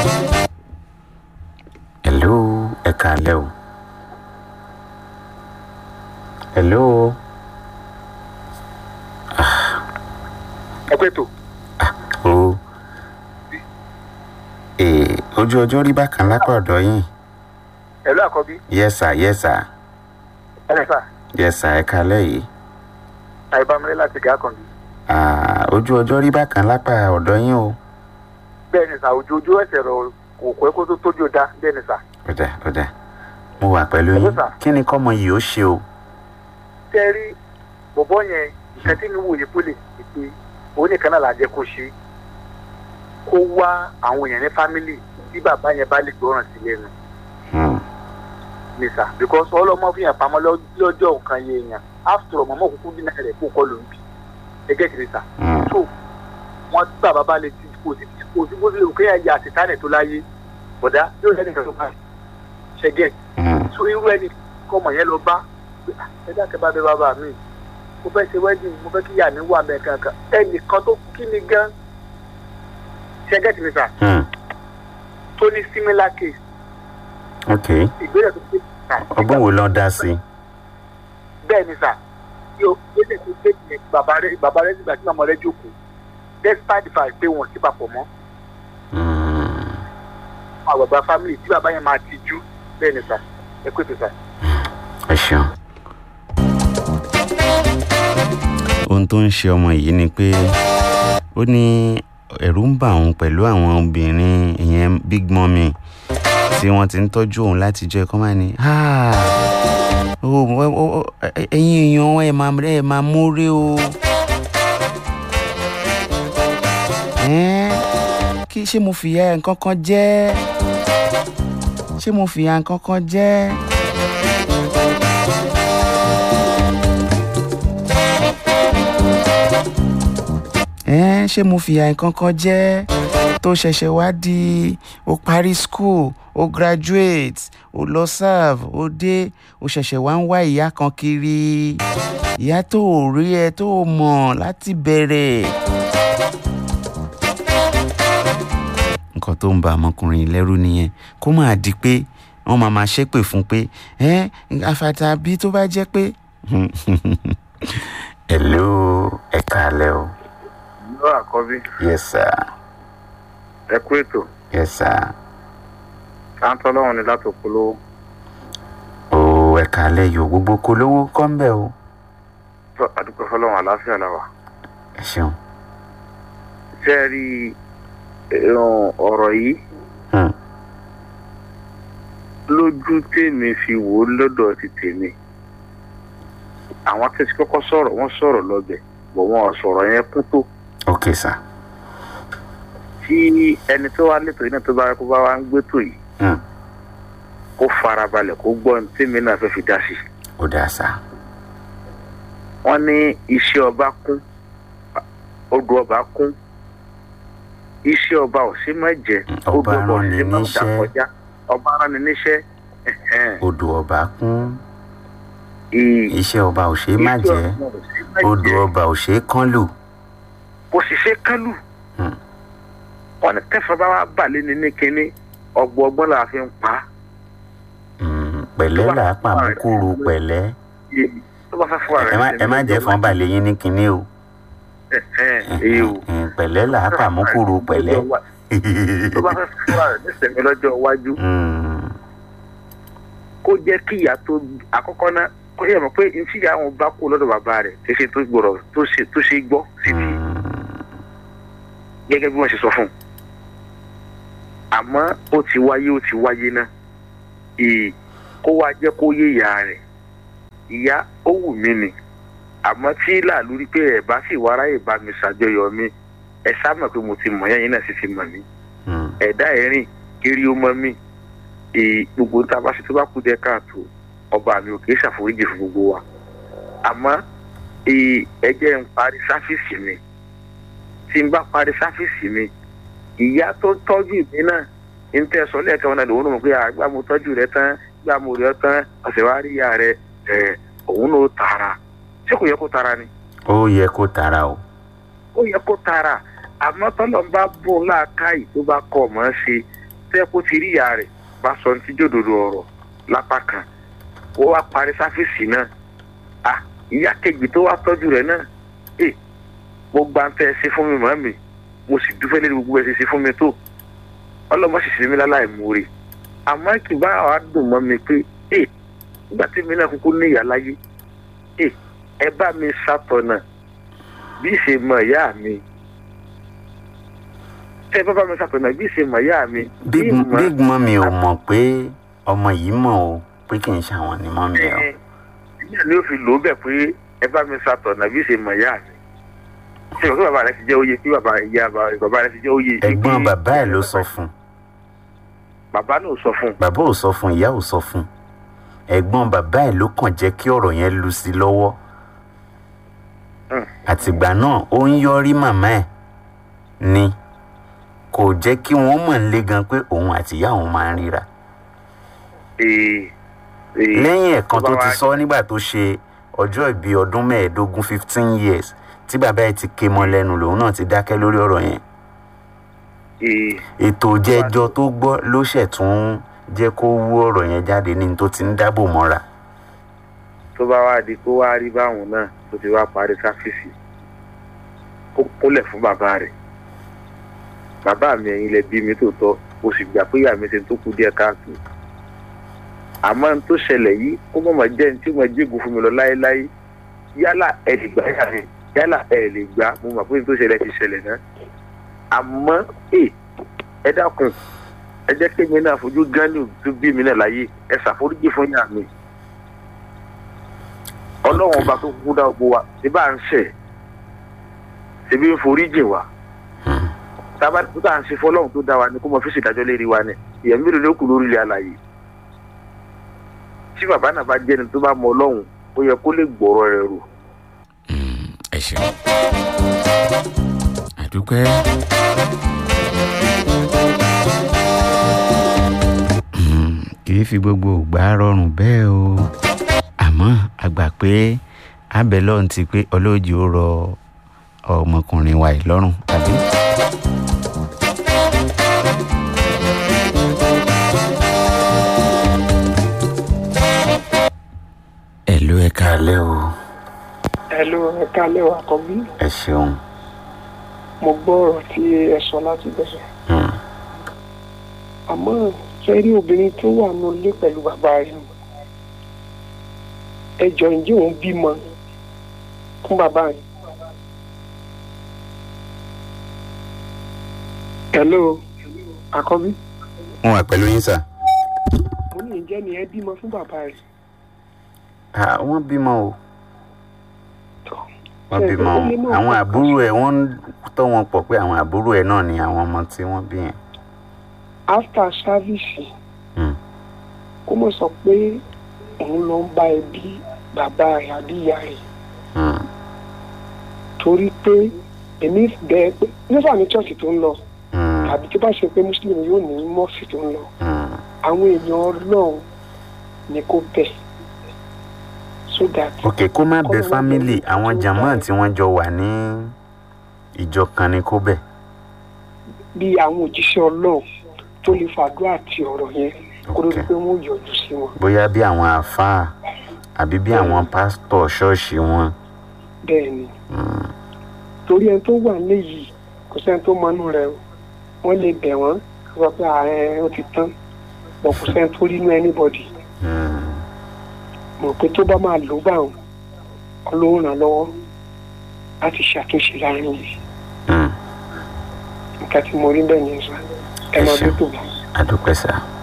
hello ẹ kàálẹ́ o hello ẹ pé tó o ee ojú ọjọ́ rí bákan lápá ọ̀dọ̀ yín ẹ ló àkọ́bí yes sir yes sir ẹ lẹ́sà yes sir ẹ kàálẹ́ yìí àìbámilé láti gà kan bí. Ah, ojú ọjọ́ rí bákan lápá ọ̀dọ̀ yín o bẹ́ẹ̀ ni sà ojú ojú ẹsẹ̀ rọ kò kọ́ kó tó tójú dá bẹ́ẹ̀ ni sà. ọ̀dà ọ̀dà mo wà pẹ̀lú Hello, yín sir. kí ni kọ́mọ yìí ó ṣe o tẹ́ rí bọ̀bọ́ yẹn nǹkan tí mi wòye kó lè ṣe pé òun nìkan náà là jẹ́ kó ṣe kó wá àwọn èèyàn ní fámìlì tí bàbá yẹn bá lè gbọ́ràn sí lẹ́nu Hmm, ni sà because ọlọ́mọ fi hàn pamọ́ lọ́- lọ́jọ́ nǹkan yẹn èèyàn after all mọ̀mọ́ kúkú dínà rẹ̀ kó kọ́ ló ń bì ẹgẹ́ kiri sà hmm, so wọ́n tí bàbá bá lè ti kò sí kò sí bó tilẹ̀ òkè yẹn ya àtìtánẹ̀ tó láyé bọ̀dá yóò lẹ́nu ìgbà tó bá ṣẹ́gẹ̀ hmm, so irú ẹni kọ́mọ yẹn lọ bá pé, "Ah, ẹ dákẹ́ bá bẹ bàbá mi mo fẹ́ ṣe wedding mo fẹ́ kí ìyá mi wà mẹ́ kankan ẹnìkan tó kí mi gan ṣẹ́gẹ̀ tì mí sà hmm. tó ní similar case ok ìgbésẹ̀ tó gbé sà ọgbọ́n wo ló dá sí bẹ́ẹ̀ ni sà yóò gbésẹ̀ tó gbé yẹn bàbá rẹ bàbá rẹ nígbà tí màmá rẹ jókòó despite the fact pé wọn ò sí papọ̀ mọ́ Hmm, àwọn àgbà family tí bàbá yẹn máa ti jú bẹ́ẹ̀ ni sà ẹ kó ètò sà. ẹ ṣeun. ohun tó ń ṣe ọmọ yìí ni pé ó ní ẹ̀rù ń bà òun pẹ̀lú àwọn obìnrin ìyẹn big mummy tí wọ́n ti ń tọ́jú òun láti jẹ́ kọ́ máa ní "Ah, ó- ó- ó- ẹ- ẹ̀yin èèyàn ẹ̀ máa ẹ̀ máa múre o. Ẹ́n, kí ṣé mo fìyà nǹkan kan jẹ́ ṣé mo fìyà nǹkan kan jẹ́. ẹ́n ṣé mo fìyà nǹkan kan jẹ́ tó ṣẹ̀ṣẹ̀ wá di o parí school o graduate o lọ serve o dé o ṣẹ̀ṣẹ̀ wá ń wá ìyá kan kiri ìyá tó ò rí ẹ tó ò mọ̀ láti bẹ̀rẹ̀. nǹkan tó ń ba ọmọkùnrin yìí lẹ́rù nìyẹn kó máa di pé wọ́n máa máa ṣépè fún pé ẹ́ àfàtà bí tó bá jẹ́ pé. hello ẹ káalẹ́ o. lọ àkọ́bí yes sir ẹ kú ètò yes sir. sáńtọ́ lọ́wọ́n ni láti polówó o ẹ káalẹ́ yòó gbogbo kó lówó kọ́ ń bẹ̀ o. tó àdúgbò fọlọ́wọ́n àlàáfíà làwà. ẹ ṣeun. ṣé ẹ rí ẹ̀rùn ọ̀rọ̀ yìí Hmm. lójú tèmi fi wò ó lọ́dọ̀ ti tèmi àwọn tẹ̀sí kọ́kọ́ sọ̀rọ̀ wọ́n sọ̀rọ̀ lọ́bẹ̀ bọ̀ wọ́n sọ̀rọ̀ yẹn kún tó ok sir. tí ẹni tó wá létò yìí náà tó bá kó bá wá ń gbé tò yìí Hmm. kó farabalẹ̀ kó gbọ́ ní tèmi náà fẹ́ fi dá sí i. ó dáa sá. wọ́n ní iṣẹ́ ọba kún odò ọba kún iṣẹ́ ọba ò sí má jẹ́ Mm, ọba odò ò rán ni sí má dà níṣẹ́. kọjá ọba rán ni níṣẹ́ ẹ̀hẹ́n. odò ọba kún Ì- iṣẹ́ ọba ò ṣeé má iṣẹ́ jẹ́ ọba ò sí má odò jẹ́. ọba ò ṣeé kán lù. kò sì ṣe kálù Hmm. wọn ní tẹfọ bá wà balẹ̀ ní ní kínní ọgbọ́n ọgbọ́n là fi ń pa á. Hmm, pẹ̀lẹ́ là á pàmùkúrú pẹ̀lẹ́. tó bá fẹ́ fún ara ẹ má ẹ má jẹ́ fọ́n balẹ̀ yín ní kinní o. èyí o Hmm, pẹ̀lẹ́ là á pàmùkúrú pẹ̀lẹ́. tó bá fẹ́ fún ara rẹ̀ nísìnyí lọ́jọ́ iwájú Hmm, kó jẹ́ kí ìyá tó àkọ́kọ́ náà kó yẹ mọ̀ pé ntí ìyá wọn bá kú lọ́dọ̀ bàbá rẹ̀ kì í ṣe tó gbọ́dọ̀ tó ṣe tó ṣe gbọ́ síbi hmm, gẹ́gẹ́ bí wọ́n ṣe sọ fún un àmọ́ ó ti wáyé ó ti wáyé náà ì kó wá jẹ́ kó yé ìyá rẹ̀ ìyá ó wù mí ni àmọ́ tí làlú rí pé ẹ̀ bá sì wá ráyè bá mi ṣàjọyọ̀ mi ẹ sá mọ̀ pé mo ti mọ̀ yẹn yín náà sì ti mọ̀ mí hmm, ẹ̀dá ẹ̀rìn kiri ó mọ́ mi ì gbogbo tá a bá ṣe tó bá kú dẹ́ káàtó ọba mi ò kì í ṣàforíjì fún gbogbo wa àmọ́ ì ẹ jẹ́ n parí sáfíìsì mi tí n bá parí sáfíìsì mi ìyá tó tọ́jú mi náà ń tẹ́ sọ lẹ́ẹ̀kan wọn náà lòun náà mọ̀ pé àgbà mo tọ́jú rẹ tán gbà mo rí ọ tán ọ̀sẹ̀ wá rí ìyá rẹ ẹ̀ òun náà tara ṣé kò yẹ kó tara ni ó yẹ kó tara o. ó yẹ kó tara àmọ́ tọ́lọ̀ ń bá bò láàkáyì tó bá kọ̀ mọ́ ṣe tẹ́ kó ti rí ìyá rẹ̀ bá sọ ní jòdòdò ọ̀rọ̀ lápá kan ó wá parí sáfíìsì náà à ìyá kejì tó wá tọ́jú rẹ̀ náà ẹ mo gba ń tẹ́ ẹ sí fún mi màmí mo sì dúpẹ́ lórí gbogbo ẹ ṣe sí fún mi tó ọlọ́mọ sì ṣe mí láláì múre àmọ́ kì bá wa dùn mọ́ mi pé ẹ nígbà tí mi náà kúkú ní ìyá láyé ẹ ẹ bá mi ṣàtọ̀nà bí ṣe mọ ìyá mi ẹ bá bá mi ṣàtọ̀nà bí ṣe mọ ìyá mi. big bí mọ- big mummy ò mọ̀ pé ọmọ yìí mọ̀ o pé kì í ṣàwọn ni mọ́mí ẹ̀ o. ẹ ẹ ní o fi lò ó bẹ̀ pé ẹ bá mi ṣàtọ̀nà bí ṣe mọ ìyá mi. ṣé o kí bàbá rẹ ti jẹ́ oyè kí bàbá ìyá bàbá rẹ ti jẹ́ oyè. ẹ̀gbọ́n bàbá ẹ̀ ló sọ fún un bàbá náà sọ fún un. bàbá ò sọ fún un ìyá ò sọ fún un ẹ̀gbọ́n bàbá ẹ̀ ló kàn jẹ́ kí ọ̀rọ̀ yẹn lu sí i lọ́wọ́ Hmm. àtìgbà náà ó ń yọrí màmá ẹ̀ ni kò jẹ́ kí wọ́n mọ̀ ń lé gan pé òun àti ìyá òun máa ń ríra Ee, ee, lẹ́yìn ẹ̀kan tó bá ti wa- sọ nígbà tó ṣe ọjọ́ ìbí ọdún mẹ́ẹ̀ẹ́dógún fifteen years tí bàbá ẹ̀ ti ké mọ́ lẹ́nu lòun náà ti dákẹ́ lórí ọ̀rọ̀ yẹn ee, ètò jẹjọ tó gbọ́ ló ṣẹ̀ tún jẹ́ kó wú ọ̀rọ̀ yẹn jáde ní tó ti ń dábò mọ́ra tó bá wá di kó wá rí báwọn náà tó ti wá parí sáfíìsì ó kúnlẹ̀ fún bàbá rẹ̀ bàbá mi ẹ̀yin lẹ bí mi tòótọ́ mo sì gbà pé ìyá mi ṣe tó kú díẹ̀ káàtó àmọ́ n tó ṣẹlẹ̀ yìí kó mọ̀ mọ̀ jẹ́ ní tí mo jégùn fún mi lọ láéláé yálà ẹ lè gbà yà rẹ̀ yálà ẹ lè gbà mo mọ̀ pé n tó ṣẹlẹ̀ ti ṣẹlẹ̀ náà àmọ́ ẹ ẹ dákun ẹ jẹ́ kémi náà fojú gánì tó bí mi náà láyé ẹ ṣàforíjì fún yà mi ọlọ́run ọba tó kúkú dá gbogbo wa ṣe bá ń ṣẹ̀ ṣe bí ń forí jìn wá tába tó tà ń ṣe fọlọ́run tó dá wa ni kó mọ fíṣì ìdájọ́ lérí wa ni ìyẹn mélòó ló kù lórí ilẹ̀ alàyè tí bàbá náà bá jẹ́ni tó bá mọ ọlọ́run ó yẹ kó lè gbọ́rọ̀ rẹ̀ rò ẹ ṣeun àdúpẹ́. kì í fi gbogbo ògbà rọrùn bẹ́ẹ̀ o àmọ́ a gbà pé abẹ́lọ́run ti pé ọlọ́jì ó rọ ọmọkùnrin wa yìí lọ́rùn àbí. ẹ ló ẹ káalẹ́ o Hello, ẹ kálẹ̀ wà kọ́bí. ẹ ṣeun. Mo gbọ́ ọ̀rọ̀ tí ẹ sọ láti bẹ̀rẹ̀. Hmm. Àmọ́ ṣe rí obìnrin tó wà ní ilé pẹ̀lú bàbá rẹ̀ nù. Ẹ jọ ǹjẹ́ òun bímọ fún bàbá rẹ̀? Hello, àkọ́bí. wọn wà pẹ̀lú yín sà. Mo ní ǹjẹ́ ni ẹ bímọ fún bàbá rẹ̀? Ah, wọ́n bímọ o Tọ́. wọ́n Ṣé bímọ ó o lè náà àwọn kọ́ àbúrò ẹ̀ wọ́n ń tọ́ wọn pọ̀ pé àwọn àbúrò ẹ̀ náà ni àwọn ọmọ tí wọ́n bí yẹn. After service, Hmm. kó mọ̀ sọ pé òun lọ ń bá ẹbí bàbá rẹ̀ àbí ìyá rẹ̀. Hmm. torí pé èmi bẹ́ẹ̀ pé nígbà ní church tó ń lọ Hmm. tàbí tó bá ṣe pé muslim yóò ní mọ́ọ̀sì tó ń lọ Hmm. àwọn èèyàn ọlọ́run ni kò bẹ̀ so that ok kó má bẹ Kọ́mọ má fámìlì bẹ àwọn tó jàmọ́ bá- tí wọ́n jọ wà ní ìjọ kan ni kó bẹ̀. bí àwọn òjíṣẹ́ ọlọ́run tó lè fàdúrà àti ọ̀rọ̀ yẹn kó ló Ok. di pé wọ́n yọjú sí wọn bóyá bí àwọn àáfàá àbí bí àwọn pásítọ̀ ṣọ́ọ̀ṣì wọn. bẹ́ẹ̀ ni Hmm. torí ẹni tó wà léyìí kò sẹ́ni tó mọnú rẹ̀ o wọ́n lè bẹ̀ wọ́n kí wọ́n pé ààrẹ ó ti tán bọ̀ kò sẹ́ni tó rí inú anybody Hmm. mọ̀ pé tó bá máa lò bá wọn ọlọ́run ràn lọ́wọ́ láti ṣàtúnṣe láàrin yìí Hmm. nǹkan tí mo rí bẹ́ẹ̀ yẹn sọ ẹ Ẹ máa ṣeun. bí tó bá. àdúpẹ́ sà.